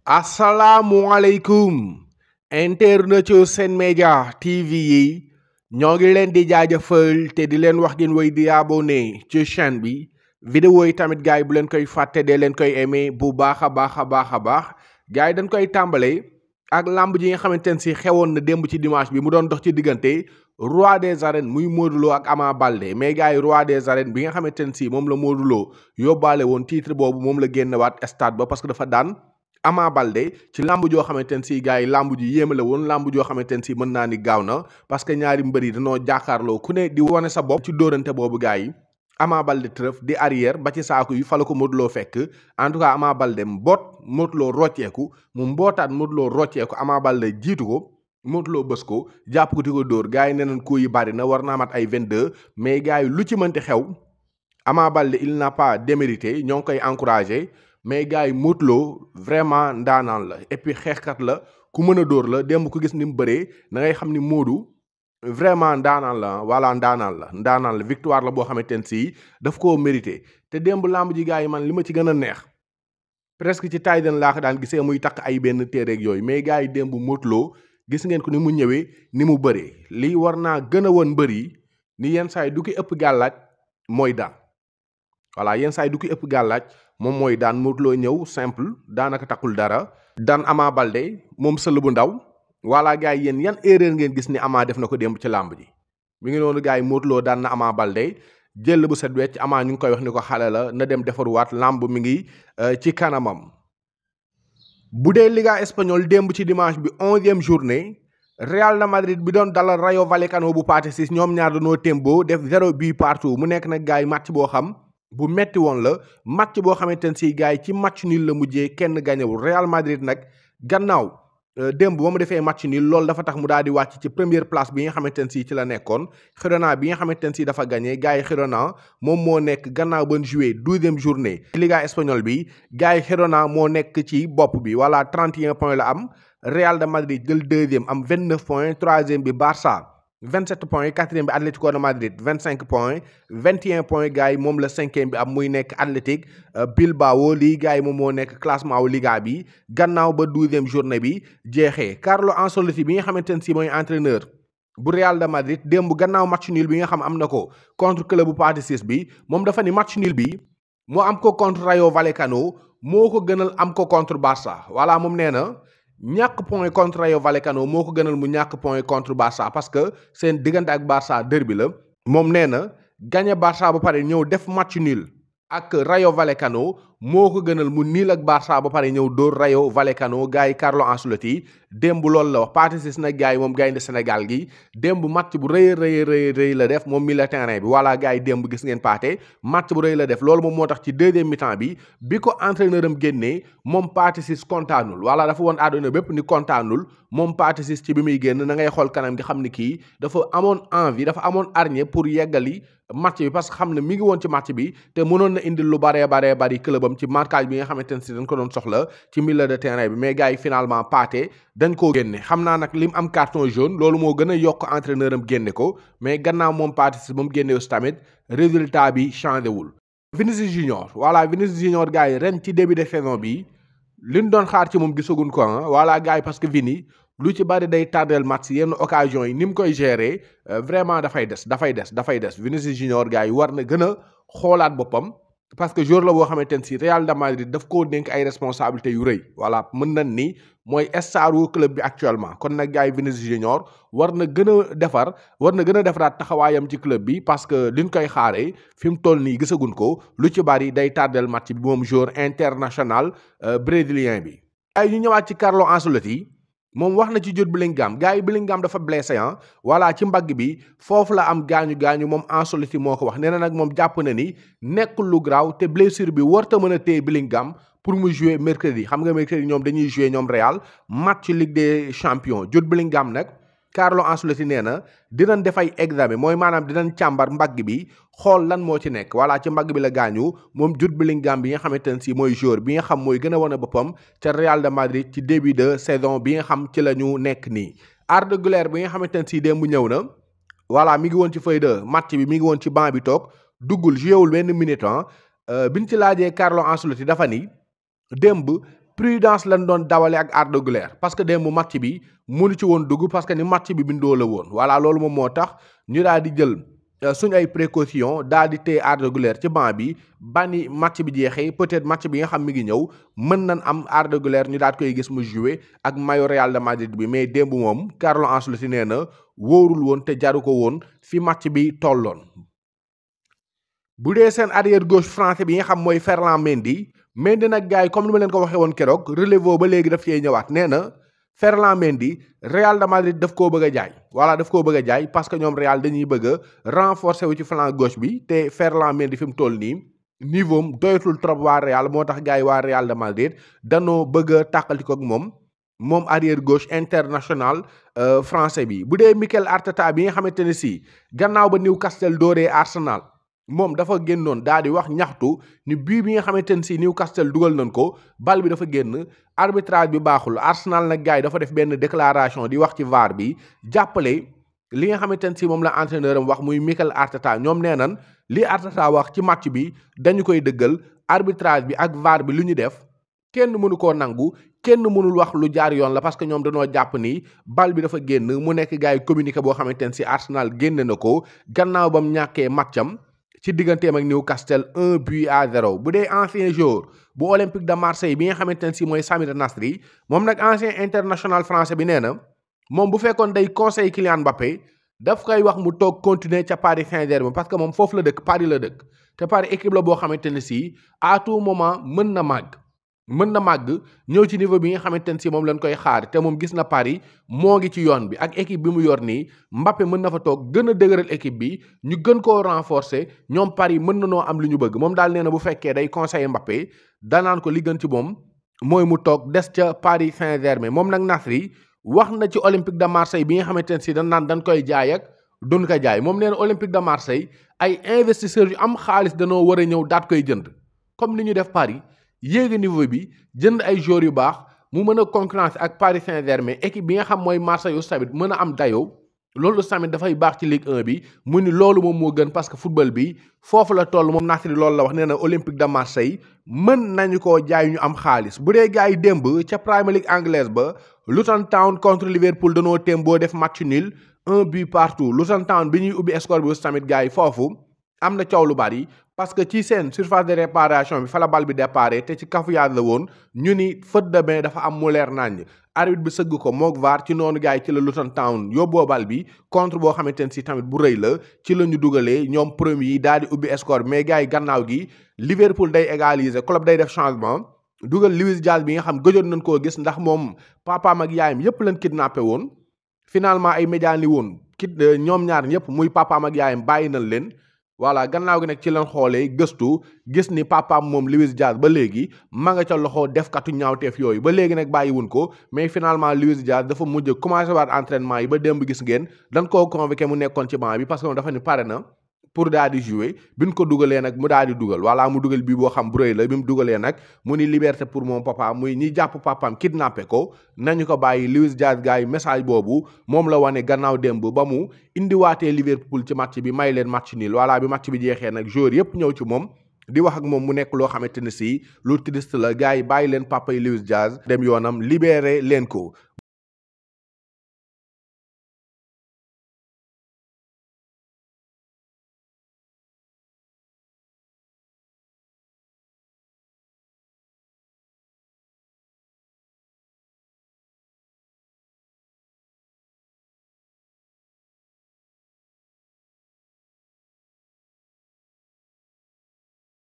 asalaamualeykum internet yu Sen Média TV yi ñoo ngi leen di jaajëfal te di leen wax ngeen woy di abonné ci chaîne bi vidéo yi tamit gars yi bu leen koy fàtte dee leen koy aimé bu baax a baax a baax a baax gars yi dañ koy tàmbale ak lamb ji nga xamante ne si xewoon na démb ci dimanche bi mu doon dox ci diggante roi des arènes muy Modou Lo ak Ama Baldé mais gars yi roi des arènes bi nga xamante ne si moom la Modou Lo yóbbaale woon titre boobu moom la génnewaat stade ba parce que dafa daan Ama Baldé ci lamb joo xamante ne si gars yi lamb ji yéeme la woon lamb joo xamante ne si mën naa ni gaaw na parce que ñaari mbër yi dañoo jàkkaarloo ku ne di wane sa bopp ci dóorante boobu gars yi Ama Baldé trëf di arrière ba ci saaku yi fa la ko Modou Lo fekk en tout cas Ama Baldé mboot Modou Lo rocceeku mu mbootaat Modou Lo rocceeku Ama Baldé jiitu ko Modou Lo bës ko jàpp ko di ko dóor gars yi nee nañ ko yi bari na war naa mat ay 22 mais gars yi lu ci mënti xew Ama Baldé il n'a pas démérité ñoo ngi koy encouragé mais gars yi Modou Lo vraiment ndaanaan la et puis xeexkat la ku mën a dóor la démb ku gis ni mu bëree da ngay xam ni Modou vraiment ndaanaan la voilà ndaanaan la ndaanaan la victoire la boo xamante ne si daf koo mérité te démb lamb ji gars yi man li ma ci gën a neex presque ci taay den laa ko daan gisee muy takk ay benn téereeg yooyu mais gars yi démb Modou Lo gis ngeen ko ni mu ñëwee ni mu bëree lii war naa gën a woon mbër yi ni yenn saa yi du ki ëpp gàllaaj mooy daan voilà yenn saa yi du ki ëpp gàllaaj moom mooy daan Modou Lo ñëw simple daanaka takkul dara daan Ama Baldé moom sël bu ndaw voilà gars yi yéen yan erreur ngeen gis ni Ama def na ko démb ci làmb ji mi ngi noonu gars yi Modou Lo daan na Ama Baldé jël bu set wecc Ama ñu ngi koy wax ni ko xale la na dem defaruwaat làmb mi ngi ci kanamam bu dee Liga espagnol démb ci dimanche bi onzième journée Real de Madrid bi doon dalal Rayo Vallecano bu Pathé Ciss ñoom ñaar dañoo tembo def zéro but partout mu nekk nag gars yi match boo xam bu metti woon la match boo xamante ne si gars yi ci match nul la mujjee kenn gañewul Real Madrid nag gannaaw démb ba mu defee match nul loolu dafa tax mu daal di wàcc ci première place bi nga xamante ne si ci la nekkoon Girona bi nga xamante ne si dafa gagné gars yi Girona moom moo nekk gannaaw ba ñu joué douzième journée Liga espagnol bi gars yi Girona moo nekk ci bopp bi voilà 31 points la am Real de Madrid jël deuxième am 29 points troisième bi Barça 27 points quatrième bi Atlético de Madrid 25 points 21 points gars yi moom la cinquième bi am muy nekk Athletic Bilbao lii gars yi moom moo nekk classement wu Liga bi gannaaw ba douzième journée bi jeexee Carlo Ancelotti bi nga xamante ne si mooy entraîneur bu Real de Madrid démb gannaaw match nul bi nga xam am na ko contre club bu Pathé Ciss bi moom dafa ni match nul bi moo am ko contre Rayo Vallecano moo ko gënal am ko contre Barça voilà moom nee na. ñàkk point contre Rayo Vallecano moo ko gënal mu ñàkk point contre Barça parce que seen diggante ak Barça derby la moom nee na gagné Barça ba pare ñëw def match nul ak Rayo Vallecano moo ko gënal mu niil ak Barça ba pare ñëw dóor Rayo Vallecano gars yi Carlo Ancelotti démb loolu la wax Pathé Ciss nag gars yi moom gaynde Sénégal gi démb match bu rëy rëy rëy rëy la def moom mi la terrain bi voilà gars yi démb gis ngeen Pathé match bu rëy la def loolu moom moo tax ci deuxième mi-temps bi bi ko entraîneur am génnee moom Pathé Ciss kontaanul voilà dafa woon àdduna bépp ni kontaanul moom Pathé Ciss ci bi muy génn na ngay xool kanam gi xam ni kii dafa amoon envie dafa amoon hargne pour yeggali match bi parce que xam ne mi ngi woon ci match bi te mënoon na indil lu baree baree bari clubam ci marquage bi nga xamante ne si dañ ko doon soxla ci milieu de terrain bi mais gars yi finalement Pathé dañ koo génne xam naa nag lim am carton jaune loolu moo gën a yokk entraîneur am génne ko mais gannaaw moom Pathé Ciss ba mu génne aussi tamit résultat bi changé wul. Vinicius Junior voilà Vinicius Junior gars yi ren ci début de saison bi liñ doon xaar ci moom gisaguñ ko ah voilà gars yi parce que Vini lu ci bari day tardel match yenn occasion yi ni mu koy gérer vraiment dafay des dafay des dafay des Vinicius Junior gars yi war na gën a xoolaat boppam. parce que jour la boo xamante ne si Real de Madrid daf koo dénk ay responsabilités yu rëy voilà mën nañ ni mooy star wu club bi actuellement kon nag gars yi Vinicius Junior war na gën a defar war na gën a defaraat taxawaayam ci club bi parce que liñ koy xaaree fi mu toll nii gisaguñ ko lu ci bari day tardel match bi moom joueur international brésilien bi. ay ñu ñëwaat ci Carlo Ancelotti moom wax na ci Jude Bellingham gars yi Bellingham dafa blessé ah voilà ci mbagg bi foofu la am gaañu gaañu moom Ancelotti moo ko wax nee na nag moom jàpp na ni nekkul lu graaw te blessure bi warta mën a téye Bellingham pour mu jouer mercredi xam nga mercredi ñoom dañuy jouer ñoom Real match Ligue des champions Jude Bellingham nag Carlo Ancelotti nee na dinañ def ay examen mooy maanaam dinañ càmbar mbagg bi xool lan moo ci nekk voilà ci mbagg bi la gaañu moom Jude Bellingham bi nga xamante ne si mooy joueur bi nga xam mooy gën a wane boppam ca Real de Madrid ci début de saison bi nga xam ci la ñu nekk nii. Arda Güler bi nga xamante ne si démb ñëw na voilà mi ngi woon ci feuille de match bi mi ngi woon ci banc bi toog duggul joué wul benn minute ah biñ ci laajee Carlo Ancelotti dafa ni démb prudence lañ doon dawale ak Arda Güler parce que démb match bi mënu ci woon dugg parce que ni match bi bindoo la woon voilà loolu moom moo tax ñu daal di jël suñ ay précaution daal di téye Arda Güler ci banc bi bani match bi jeexee peut-être match bi nga xam mi ngi ñëw mën nañ am Arda Güler ñu daal koy gis mu jouer ak maillot Real de Madrid bi mais démb moom Carlo Ancelotti nee na wóorul woon te jaru ko woon fi match bi tolloon. bu dee seen arrière gauche français bi nga xam mooy Ferland Mendy Mendy nag gars yi comme ni ma leen ko waxee woon keroog relevo ba léegi daf cee ñëwaat nee na Ferland Mendy Real de Madrid daf koo bëgg a jaay voilà daf koo bëgg a jaay parce que ñoom Real dañuy bëgg a renforcer wu ci flanc gauche bi te Ferland Mendy fi mu toll nii niveau am doyatul trop waa Real moo tax gars yi waa Real de Madrid danoo bëgg a tàqali ko ak moom moom arrière gauche international français bi bu dee Mikel Arteta bi nga xamante ne si gannaaw ba Newcastle dooree Arsenal. moom dafa génnoon daal di wax ñaxtu ni bii bi nga xamante ne si Newcastle dugal nañ ko bal bi dafa génn arbitrage bi baaxul Arsenal nag gars yi dafa def benn déclaration di wax ci VAR bi jàppale li nga xamante ne si moom la entraîneur am wax muy Mikel Arteta ñoom nee nan li Arteta wax ci match bi dañu koy dëggal arbitrage bi ak VAR bi lu ñu def kenn mënu koo nangu kenn mënul wax lu jaar yoon la parce que ñoom dañoo jàpp ni bal bi dafa génn mu nekk gars yi communiqué boo xamante ne si Arsenal génne na ko gannaaw ba mu ñàkkee matcham ci digganteem ak Newcastle un but à zéro bu dee ancien joueur bu Olympique de Marseille bi nga xamante ne si mooy Samir Nasri moom nag ancien international français bi nee na moom bu fekkoon day conseil Kylian Mbappé daf koy wax mu toog continuer ca Paris Saint-Germain parce que moom foofu la dëkk Paris la dëkk te Paris équipe la boo xamante ne si à tout moment mën na màgg mën na màgg ñëw ci niveau bi nga xamante ne si moom lañ koy xaar te moom gis na Paris moo ngi ci yoon bi ak équipe bi mu yor nii Mbappé mën na fa toog gën a dëgëral équipe bi ñu gën koo renforcer ñoom Paris mën na noo am lu ñu bëgg moom daal nee na bu fekkee day conseiller Mbappé danaan ko li gën ci moom mooy mu toog des ca Paris Saint-Germain moom nag Nasri wax na ci Olympique de Marseille bi nga xamante ne si dañ naan dañ koy jaay ak duñ ko jaay moom nee na Olympique de Marseille ay investisseurs yu am xaalis danoo war a ñëw daat koy jënd comme ni ñu def Paris. yéegi niveau bi jënd ay joueurs yu baax mu mën a concurrence ak Paris Saint-Germain équipe bi nga xam mooy Marseille yu tamit mën a am dayoo loolu tamit dafay baax ci Ligue 1 bi mu ni loolu moom moo gën parce que football bi foofu la toll moom Nasri loolu la wax nee na Olympique de Marseille mën nañu koo jaay ñu am xaalis bu dee gars yi démb ca Premier League anglaise ba Luton Town contre Liverpool danoo téem boo def match nul un but partout Luton Town bi ñuy ubbi score bi tamit gars yi foofu am na coow lu bari parce que ci seen surface de réparation bi fa la bal bi déparé te ci cafouillage la woon ñu ni faute de main dafa am mu leer naññ arbitre bi sëgg ko moog VAR ci noonu gars yi ci la Luton Town yóbboo bal bi contre boo xamante ne si tamit bu rëy la ci la ñu dugalee ñoom premier yi daal di ubbi score bi mais gars yi gannaaw gi Liverpool day égaliser club day def changement dugal Luis Diaz bi nga xam gëjoon nañ koo gis ndax moom papaam ak yaayam yépp lañ kidnappé woon finalement ay médias ni woon kit ñoom ñaar ñëpp muy papaam ak yaayam bàyyi nañ leen voilà gannaaw gi nag ci lañ xoolee gëstu gis ni papaam moom Luis Diaz ba léegi ma nga ca loxo defkatu ñaawteef yooyu ba léegi nag bàyyiwun ko mais finalement Luis Diaz dafa mujj commencé waat entraînement yi ba démb gis ngeen dañ koo convoqué mu nekkoon ci banc bi parce que moom dafa ni pare na pour daal di jouer bi ñu ko dugalee nag mu daal di dugal voilà mu dugal bii boo xam bu rëy la bi mu dugalee nag mu ni liberté pour mon papa muy ñi jàpp papaam kidnappé ko nañu ko bàyyi Luis Diaz gars yi message boobu moom la wane gannaaw démb ba mu indiwaatee Liverpool ci match bi may leen match nul voilà bi match bi jeexee nag joueur yépp ñëw ci moom di wax ak moom mu nekk loo xamante ne si lu triste la gars yi bàyyi leen papa yi Luis Diaz dem yoonam libéré leen ko